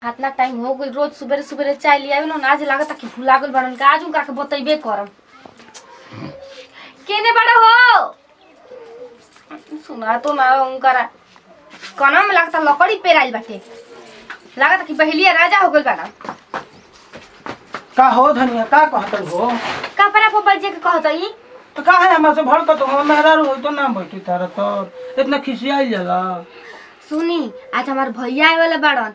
हाथना time हो गइल रोज सुबेरे सुबेरे चाय लिया ना आज लागत कि भुला गइल बाड़न का आज उनका के बतैबे करम केने बड़ा हो सुना तो ना उनकरा कना में लागता लकड़ी पेराइल बाटे लागत कि पहलिया राजा हो गइल बाड़ा का हो धनिया का कहत हो कपड़ा पर बजे के कहत ई तो का है हमरा से भड़कत हो मेहरा हो तो ना बैठी तारा तो इतना खिसियाई जाला सुनी आज हमार भैया आए वाला बाड़न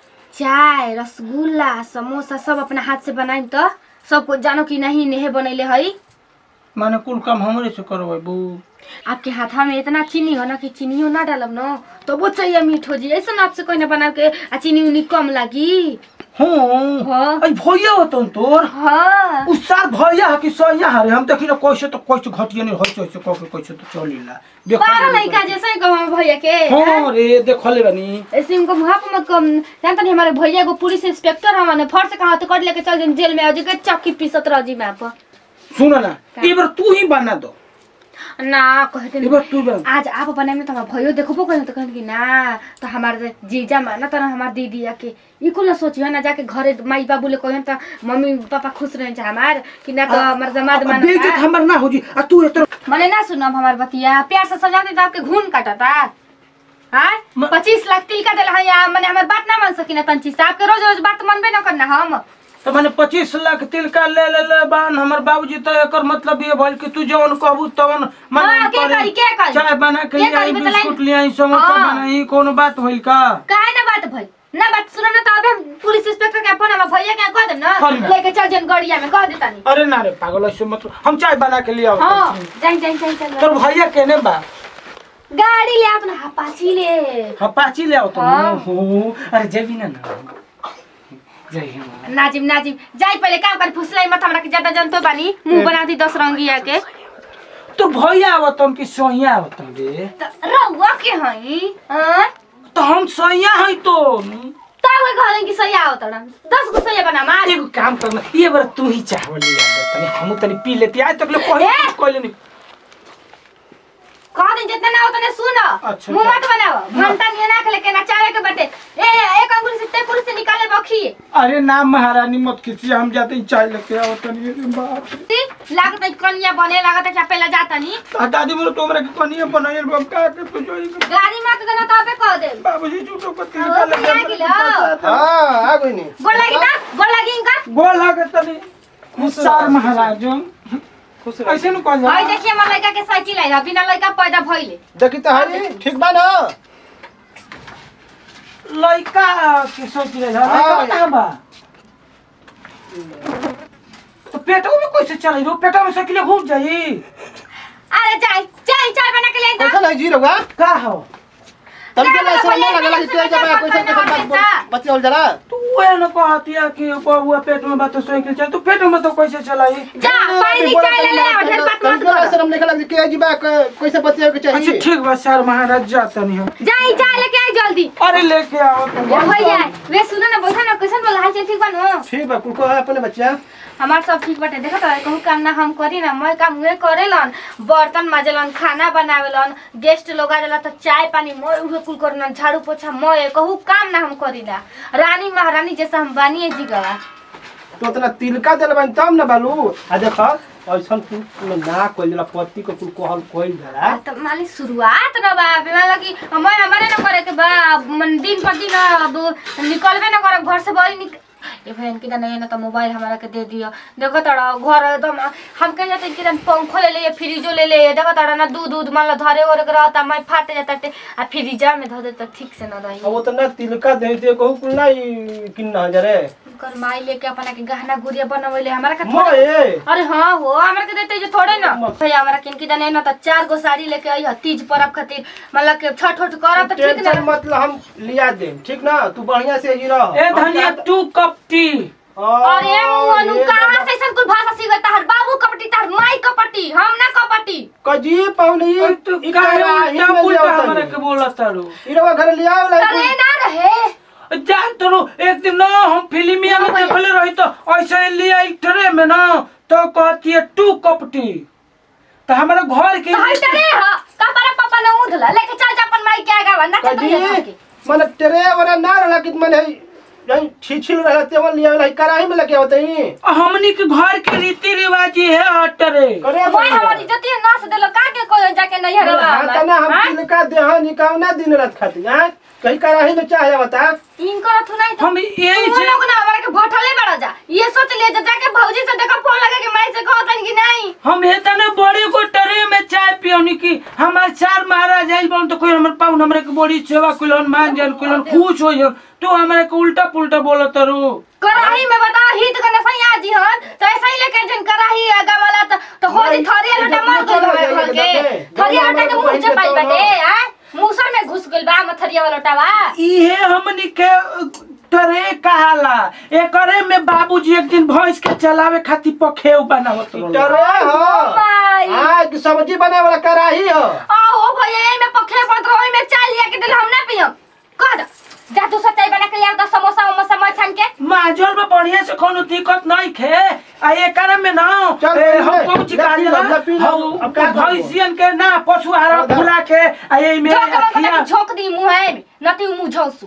चाय रसगुल्ला समोसा सब अपना हाथ से बनाई तो सब कुछ जानो कि नहीं नेहे बनैले हई माने कुल काम हमरे से करबै बू आपके हाथा में इतना चीनी हो ना कि चीनियो ना डालब ना तो वो चाहिए मीठ हो जी ऐसा आपसे कोई ना बना के आ चीनी उनी कम लगी हूँ हाँ अई भैया हो तुम तोर हाँ उ सार भैया है कि सैया है हम देखी ना कैसे तो कैसे घटिया नहीं होइसे होइसे कह के कैसे तो चलिला बारह लड़का जैसे ही कहो हमारे भैया के हाँ रे देखले बनी ऐसे उनको मुहा पर मत कम जानता नहीं हमारे भैया को पुलिस इंस्पेक्टर हमारे फर से कहा तो कर लेके चल जाए जेल में आज के चक्की पीसत रह जी मैं आप सुन ना एक बार तू ही बना दो ना कहते एक नहीं बार तू बना आज आप बनाए में तो हमारा भयो देखबो कहन तो कहन कि ना तो हमार जीजा माना तो हमार दीदी आके ई कुल ना सोचियो ना जाके घरे माई बाबू ले कहन तो मम्मी पापा खुश रहे हमार कि ना तो हमार जमात माना बेइज्जत हमर ना हो जी आ तू इतना मने ना सुनो अब हमार बतिया प्यार से सजा दे तो आपके घून काटता हाँ म- पच्चीस लाख तिल का दिला या मने हमार बात ना मान सकी ना तंची से आपके रोज रोज बात मनबे ना करना हम तो मैंने पच्चीस लाख तिलका ले ले ले बान हमर बाबूजी तो एकर मतलब ये भइल कि तू जवन कहबू तवन हाँ, के करी, के करी? चाय बना के के ले आई करी, बतलाई? बिस्कुट ले आई समोसा हाँ। बनाई कोनो बात होइल का काहे ना बात भई ना बात सुनो ना तो अबे हम पुलिस इंस्पेक्टर के फोन हम भैया के कह देम ना करी ना। लेके चल जन गड़िया में कह देता नहीं अरे ना रे पागल ऐसे मत हम चाय बना के ले आओ हाँ जाई जाई जाई चल तोर भैया केने बा गाड़ी ले अपना हपाची ले हाँ पाची ले आओ तुम हाँ। हो अरे जेबी ना ना जय हिंद नाजिम नाजिम जाई पहले काम कर फुसलाई मत हमरा के ज्यादा जनतो बानी मुंह बना दी दस रंगिया के तो भैया आवतन कि सोहिया आवतन रे त रहुआ के हई हां तो हम सोहिया हई तो तब वे कहले कि सही आओ तड़ा दस गो सही बना मार एगो काम करना ये बार तू ही चाहवल ले आ तनी हम तनी पी लेती आज तक ले कोई ए! कोई नहीं कह दिन जितना ना हो तने सुन अच्छा, मुंह मत अच्छा। बनाओ घंटा नहीं ना खेले के ना चावे के बटे ए एक अंगुल से तेकुल से निकाले बखी अरे ना महारानी मत खींची हम जाते ही चाय लेके आओ तनी अरे बाप रे। लागत है कनिया बने लागत है कि पहले जाता नहीं आ दादी मोर तोमरा के कनिया बनाइल बम का के तो जोई के गाड़ी मत देना तो अबे कह दे बाबूजी झूठो को तीन ओ, का लगे पिया गिलो। हाँ आ गई नहीं गोड़ लगी ना गोड़ लगी इनका बोल लागे तनी खुशार महाराज खुश ऐसे न कह भाई देखिए हमार लड़का के साइकिल आई बिना लड़का पैदा भइले देखी तो हरी ठीक बा ना लइका के सोच रहे हाँ। लइका कहां बा तो पेटो में कैसे चलाई रो पेटो में साइकिल घुस जाई अरे जाई जाई चाय बना के ले आई कैसा नहीं जी रहुआ का हो तब के ना, ऐसा भैया, ना लगला कि तू सुबह जब जब कैसा खाना कैसा बनता। बात बच्चे हो जरा तू वे न कहतिया कि बबुआ पेट में बात साइकिल चल तू पेट में तो कैसे चलाई जा पानी दी चाय ले ले आ ढेर बात मत तब कर शर्म नहीं लगी कि जी बा कैसा बच्चे के अच्छा चाहिए ठीक बा सर महाराज जाता नहीं हम जाई चाय लेके आई जल्दी अरे लेके आओ तुम ओ भैया वे सुनो ना बैठा ना कैसन बोल हाल चाल ठीक बानो ठीक बा कुल को है अपने बच्चा हमार सब ठीक बाटे देखो तो कहूँ काम ना हम करी ना मैं काम उहे करेलन बर्तन माजेलन खाना बनावेलन गेस्ट लोग आ जाला तो चाय पानी मैं उहे कुल करलन झाड़ू पोछा मैं कहूँ काम ना हम करी ना रानी महारानी जैसा हम बानिए जी गवा तो उतना तिलका दिल बन तब ना बालू आ देख ऐसा कुल ना कोई जरा पति को कुल कहल कोई जरा तो मालिक शुरुआत न बा बीमा लगी मैं हमारे न करे के बा मन दिन पर दिन अब निकलबे न करब घर से बड़ी निक ये बहन की नहीं ना तो मोबाइल हमारा के दे दियो देखो तड़ा घर एकदम हम कह जाते कि तन पंखो ले ले फ्रिजो ले ले देखो तड़ा ना दूध दूध मान लो धरे और रहता मैं फाट जाता ते आ फ्रिजा में धो दे तो ठीक से न रही अब उतना तिलका दे दे कहू कुल ना किन्ना जरे कर माई लेके अपना के गहना गुड़िया बनवले हमारा के थोड़े मोए अरे हाँ हो हमरा के देते जो थोड़े ना मत। भैया हमरा किनकी जाने ना तो चार गो साड़ी लेके आई ह तीज पर्व खातिर मतलब के छठ उठ करब तो ठीक टेंशन ना मतलब हम लिया दे ठीक ना तू बढ़िया से जी रह ए धनिया टू कप टी अरे मुअनु कहाँ से ऐसन कुल भाषा सीख तार बाबू कपटी तार माई कपटी हम ना कपटी कजी पौनी ओए तू काहे उल्टा पुल्टा हमरा के बोला तारू इरवा घर लिया तले ना रहे जान तोरो एक दिन ना हम फिल्मिया में हाँ भैया। देखले रही तो ऐसे लिया एक ट्रे में ना तो कहती है टू कप टी तो हमारा घर के तो हई तरे ह कपड़ा पापा ना उधला लेके चल जा अपन माई के आगा ना तो कजी तुम के मन तेरे वाला ना रहला कि मन है जहीं छिछिल रहे तेवन लिया वाला कराही में लेके आवत ही हमनी के घर के रीति रिवाज ये है हटरे करे मोय हमर इज्जती नास देलो का के कोई जाके नहीं हरवा हाँ तना हम तिलका देह निकावना दिन रात खाती हैं कहीं कराही में चाहे बता इनकर थु नहीं हम यही तुम से लोग ना हमारे के भटले बड़ा जा ये सोच ले जा जाके भौजी से देखो फोन लगा के मैं से कहतन कि नहीं हम इतने बड़ी को टरे में चाय पियोनी की हमारे चार महाराज आइल बोल तो कोई हमर पाउन हमरे के बड़ी सेवा कुलन मान जान कुलन खुश हो जाओ तू हमरे के उल्टा पुल्टा बोलो तरू कराही में बता हित करने सही आजी हन तो ऐसा ही लेके जन कराही आगा वाला तो तो हो जी थरिया लोटा मार दो घर के थरिया लोटा के मुंह चपाई बाटे आ मुसर में घुस गइल बा मथरिया वाला लोटावा इहे हमनी के टरे कहाला एकरे में बाबूजी एक दिन भैंस के चलावे खातिर पखेव बनावत टरे हो माई हाँ कि सब्जी बने वाला कराही हो आओ भैया ए में पखे पत्र ओई में चाय लिया के दिल हम ना पियम कह दो जा तू सच्चाई बना के लिया तो समोसा उमोसा मत छान के माजोल में बढ़िया से कोनो दिक्कत नहीं खे आ एकरे में ना चल, ए, पी हम ले, कौन ची ले, गाड़ी पी ले, ले, पी ले। हम अब क्या करबो? भैंसियन के ना पशु आहार हाँ, फुला के आ ये में झोंक में खिया बता झोंक दी मुंह है नती मुंह झोंसू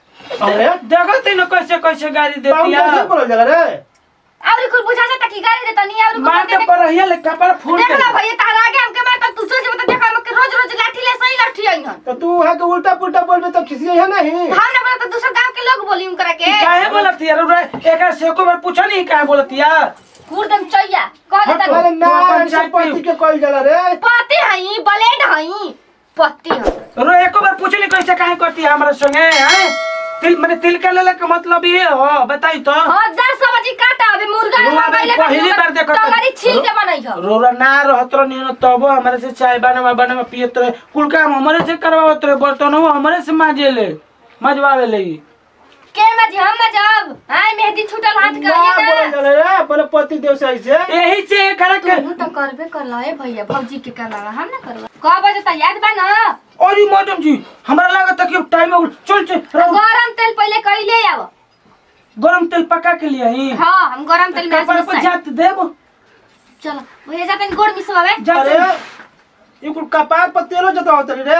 अरे देखो तीनों कैसे कैसे गाड़ी पाउन देती कैसे है बोल जगह रे और कुल बुझा जाता कि गाड़ी देता नहीं और मार के पर रहिया ले कपड़ फूल देख के ला भैया तारा आगे हमके मारता तू सोच बता देख हम के रोज रोज लाठी ले सही लाठी आई हन तो तू है कि उल्टा पुल्टा बोलबे तो किसी है नहीं हम ना बोला तो दूसरा गांव के लोग बोली उनकरा के काहे बोलती है रे एक से को बार पूछो नहीं काहे बोलती है कुर्दम चैया कह हट, देता अरे तू ना अपन ऐसे चाय पी। पति के कॉल जला रे पति हई ब्लेड हई पति हई रो एको बार पूछली कैसे काहे करती है हमरा संगे हैं तिल माने तिल के लेले के मतलब ये हो बताई तो हां दस सब्जी काटा अबे मुर्गा रुआ में भाई पहली बार देखो तो- तगड़ी छील के बनाई हो रोरा ना रहत रह नहीं तब हमारे से चाय बनावा बनावा पियत रहे कुल काम हमारे से करवावत रहे बर्तन हमारे से माजे ले मजवावे ले के मज हम मजब हाय मेहंदी छूटल हाथ ना करिए बोल ना जला रे अपने पति देव से ऐसे यही से एकरा के तू तो करबे करला है भैया भौजी के करला हम ना करवा का बजे त याद बा ना और ये मैडम जी हमरा लागत है कि अब टाइम हो गइल। चल चल रहो। गरम तेल पहले कइले आव गरम तेल पका के लिए ही हां हम गरम तेल में कपड़ा पर जात देब चलो भैया जाते गोड़ मिसवावे जात अरे ये कुल कपार पर तेलो जता होत रे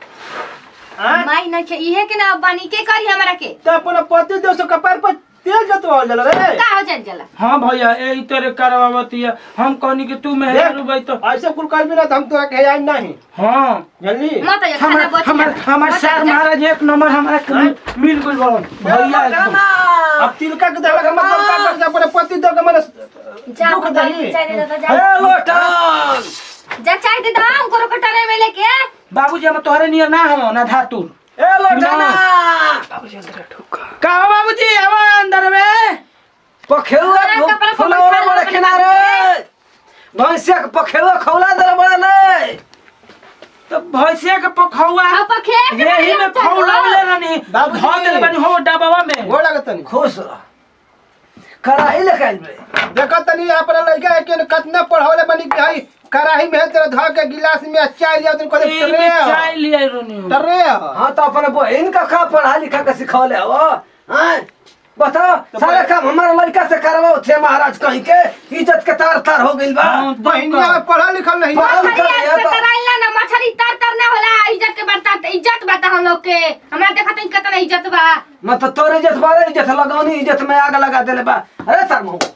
हाँ माई नहीं के इहे के ना बानी के करी हमरा के तो अपने पति देव से कपार पर तेल जतवा जला रे का हो जान जला हाँ भैया यही तरह करवावती है हम कहनी कि तू में देख, रुबई तो ऐसे कुल कर भी ना तो हम तोरा के आई नहीं हाँ जल्दी मत ये हमर खाना बच हमर हमर सर महाराज एक नंबर हमारा के मिल- मिल गइल बड़न भैया एकदम अब तिलका के देला का मतलब का कर अपने पति देव के माने जा दुख बताई दही चाय दे दो जा ए लोटन जा चाय दे दो हम करो कटरे में लेके बाबूजी हम तोहरे नियर ना हो ना धातुर ए लोटाना का हो बाबूजी आवा अंदर में पखेरुआ अरे फु- कपड़ा पर फुलौरा बैठा बड़े लो, किनारे भैंसिया के पखेरुआ खौला दे बड़ा ले तो भैंसिया के पखौआ हां पखे यही में खौलावले रहनी बाबूजी। धो देले बानी हो डबावा में गोड़ लागत नहीं खुश रह कराही ले काल बे देखो तनी अपना लड़का के कितना पढ़ावले बनी कि भाई कराही में तेरा धो के गिलास में चाय लिया तुम कहले ई टरे में चाय लिए रहनी हो। टरे हाँ तो अपने बहन का का पढ़ा लिखा के सिखौले हो हाँ बताओ सारा काम हमारा लड़का से करवाओ थे महाराज कहीं के इज्जत के तार तार हो गइल बा हाँ, बहनिया में पढ़ा लिखल नहीं पढ़ा मछली लिखल आज है से तो तराइला ना मछली तर तर ना होला इज्जत के बता इज्जत बता हम लोग के हमरा देखत नहीं कितना इज्जत बा मैं तो तोर इज्जत बारे इज्जत लगौनी इज्जत में आग लगा देले बा अरे सर मुंह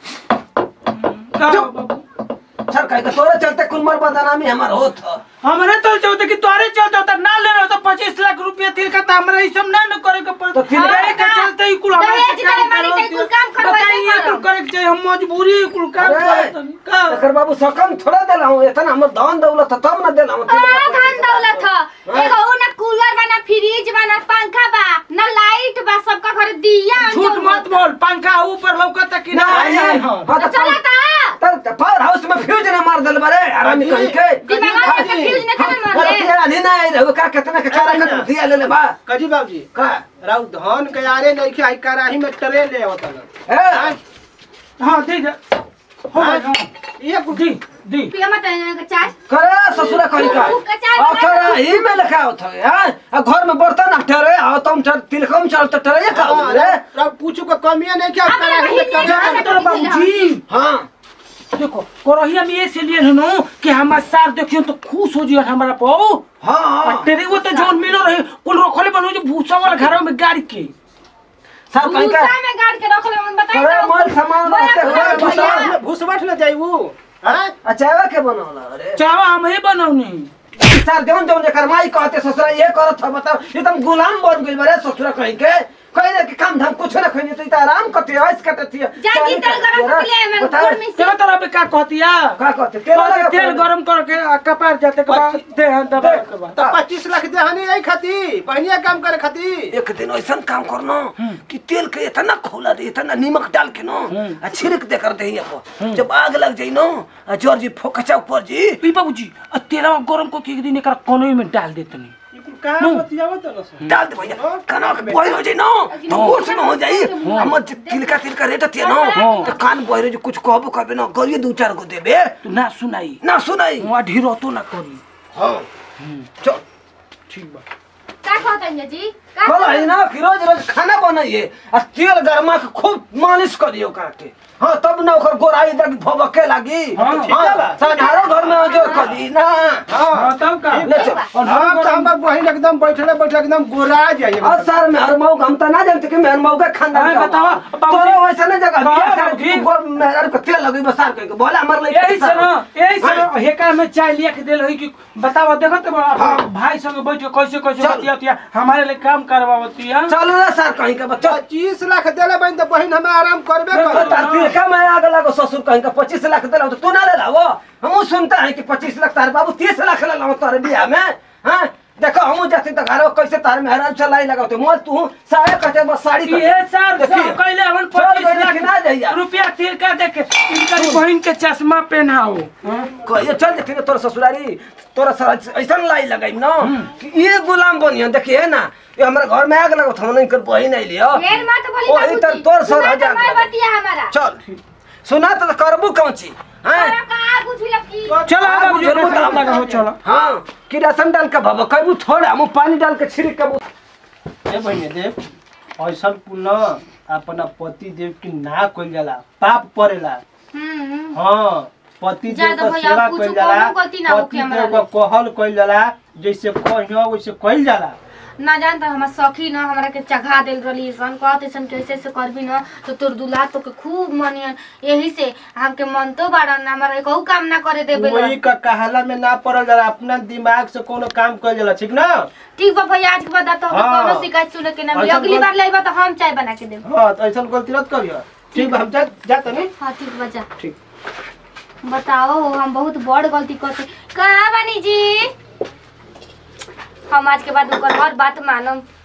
का हो बाबू? सर कहीं के तोरे चलते कुलमर बदनामी हमार होत ह। हमरे तो चलते कि तोरे चलते होता ना ले रहा तो पच्चीस लाख रुपया तिल का तो हमरा ई सब ना न करे के पड़ तो तिल तिल का- के चलते ही कुल हमरा दहेज से काम देले बानी करवाती तो ई कुल है। काम करवाई बताइए नहीं कुल करब। करे के चाहिए हम मजबूरी कुल काम अरे, करत हनी। का एकर बाबू सकम थोड़ा देला हूँ इतना हमर धन दौलत ह, तब न देला हूँ आ धन दौलत ह एगो उ ना कूलर बा ना फ्रिज बा ना पंखा बा ना लाइट बा सबका घर दिया झूठ मत बोल पंखा ऊपर लौकता कि ना नहीं, नहीं हाँ, हाँ। तो चला ता तर पावर हाउस में फ्यूज ने मार दिल बरे आराम अजी, कहीं के दिमाग में फ्यूज ने केना मार अरे ले तेरा नहीं ना आई रहो का कितना के चारा का दिया ले ले बा कजी बाबूजी का राउ धन के यारे नहीं कि आई कराही में टरे ले होता ना ए हाँ ठीक है हो गया, हाँ। ये कुल दी दी पिया मत के चाय करे ससुरा कहीं का तू कचार आ बना करे ही में लिखा होता है हां आ घर में बर्तन आ ठहरे आ तुम ठहर तिलकम चल तो ठहरे का हो रे राउ पूछू का कमियां नहीं कि अपने कराही में बहिनी टरे है, तो बाबूजी हां देखो कोरहिया में ऐसे लिए हनु कि हमार सार देखियो तो खुश हो जियो हमारा पो हां तेरे वो तो जोन मिलो रहे कुल रखले बनो जो भूसा वाला घर में गाड़ी के सर कहीं का गुस्सा में गाड़ के रख ले हम बताई अरे मोल सामान रहते हुए भैया घुसबठ न जाइबू हैं अच्छा के बनौला अरे चावा हम ही बनौनी सर जौन जौन जेकर माई कहते ससुरा ये करत ह बताओ एकदम गुलाम बन गइल बारे ससुरा कहीं के कहीं के काम धाम कुछ ना खइनी तो इता आराम करते ऐस करते थी जा की तेल गरम कर ले मैं बताओ गर्मी से तेरा तरह पे का कहतिया का कहते तेल कहते लगा तेल गरम करके आ कपार जाते के बाद दे हाथ दबा के बाद तो पच्चीस लाख देहानी आई खाती बहनिया काम करे खाती एक दिन ऐसा काम करनो कि तेल के इतना खोला दे इतना नमक डाल के नो आ छिड़क दे कर दे पर जब आग लग जाई नो आ जोर जी फोकचा ऊपर जी ई बाबूजी आ तेलवा गरम को के एक दिन एकरा कोनों में डाल देतनी ई कुल कहाँ बतियावत न सर डाल दे भैया कान के बॉयल हो जाई नो तो होश में हो जाई हम तिलका तिलका रेट तिया नो तो कान बॉयल जो कुछ कहबो कहबे ना गरिए दू चार गो देबे तू ना सुनाई ना सुनाई वहाँ ढीरो तो ना करी हां चल ठीक बा का कहत है जी का कल है ना कि रोज रोज खाना बनाइए आ तेल गरमा के खूब मालिश करियो का के हाँ तब ना ओकर गोराई लगी भबके लगी हाँ, ठीक है बा। साधारण घर में अजोर करी ना हाँ तब का ले चल और हाँ हम तो हमार बहन एकदम बैठले बैठले एकदम गोरा जाइए और सर मेहर मऊ हम तो ना जानते कि मेहर मऊ का खानदान हाँ, का बतावा, हुआ। बाबूजी। तोरो वैसा ना जगह हाँ, बिया कर बाबूजी। तू गो- मेहर को तेल लगी बसार के बोले हमर ले यही से ना यही से ना हेका में चाय लिया के देल है कि बतावा देखत बा अपना भाई संग बैठ के कैसे कैसे चल। बतियातिया हमारे लिए काम करवावती है चल रे सर कहीं का बच्चा पच्चीस लाख देले बहन तो बहन हमें आराम करबे तार कर तिलका में आग लगो ससुर कहीं का पच्चीस लाख दिला तो तू ना ले लाओ हम सुनते हैं कि पच्चीस लाख तारे बाबू तीस लाख ले लाओ तारे बिया में हाँ देखो हम जाते तो घर कैसे तार में हैरान चलाई लगाते मोल तू सारे कटे बस साड़ी कटे। ये सर देखिए। सब कहले हमन चल पच्चीस गइले कि ना जाइया? लाख रुपया तिलका दे के इनका बहन के चश्मा पहनाओ कहिए चल देखिए तोरा ससुरारी तोरा सर ऐसा लाई लगाई ना कि ये गुलाम बनिया देखिए ना ये हमारे घर में आग लगो हम नहीं कर बही नहीं लियो ढेर मत बोली ओ, ई तर बाबूजी तोर सर सुना हजार तो मैं लगा। बतिया हमारा चल सुना तो करबू कौन चीज हैं और का कुछ लकी चलो आग बाबूजी जरूर अपने काम लगाओ। लगाओ चलो हाँ किरासन डाल के भब कहबू थोड़ा हम पानी डाल के छिड़क के ए बहन देव ऐसा कुल न अपना पति देव की ना कइल जाला पाप पड़ेला हम्म हाँ पति देव ज्यादा का भैया, सेवा कुछ कइल जाला कोनो गलती ना होखे पति हमरा देव का कहल कइल जाला जैसे कहियो वैसे कइल जाला ना जानता हमार सखी ना हमरा के चघा देल रही सन कहते सन कैसे से करबी ना तो तोर दुल्हा तो के खूब मनियन यही से हमके मन तो बाड़न हमारा एकहु काम ना करे देबे वही का कहाला में ना पड़ल जाला अपना दिमाग से कोनो काम कइल जाला ठीक ना ठीक बा भैया आज के बाद तो हम हाँ। कोनो शिकायत सुने के ना मिली ऐसा अगली बोल- बार लेबा तो हम चाय बना के देब हाँ तो ऐसा गलती मत करियो ठीक बा हम जा जाते नहीं हाँ ठीक बा जा ठीक बताओ हम बहुत बड़ गलती करते कहाँ बानी जी हम आज के बाद ओकर हर बात मानम